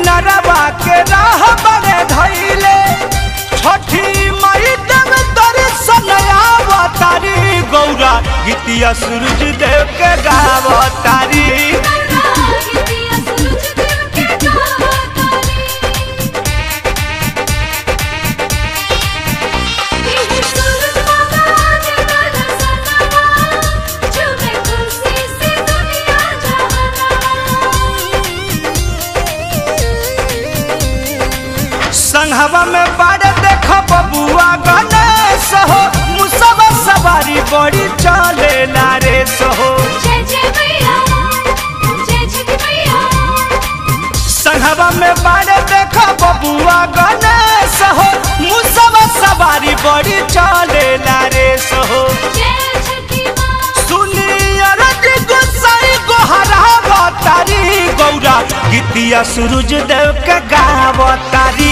किनारवा के राह बने धैले छठी मई देव दर्शन आवतारी गौरा गीतिया सूरज देव के गावतारी संघवा में बाड़े देख बबुआ गणेश हो मुसवा सवारी बड़ी चले रे सहो संघवा में बाड़े देख बबुआ गणेश हो मुसवा सवारी बड़ी चले रे सहो सुनिया रज गोसाई गोहरावतारी गौरा गीतिया सूरज देव के गावतारी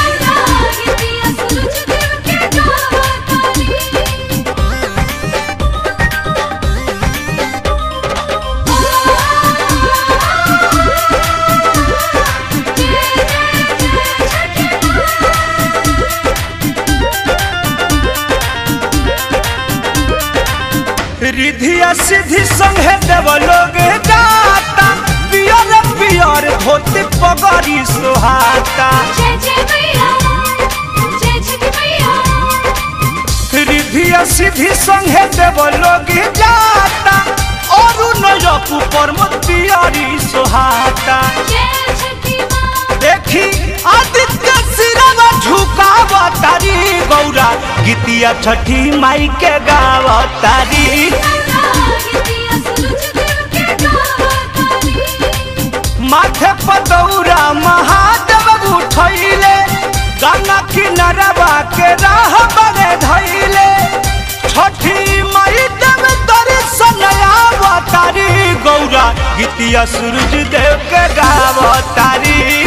रिधिया सिद्धि संगे देव लोग जाता पियर पियर धोती पगड़ी सुहाता रिधिया सिद्धि संगे देव लोग जाता और नजक पर पियरी सुहाता देखी आदित्य सिरवा झुकावतारी गौरा गीतिया छठी माई के गावतारी माथे पदौरा महादेव उठैले गंगा किनारवा के राह बने धैले छठी मई देव दर्शन आवतारी गौरा गीतिया सूरज देव के गावतारी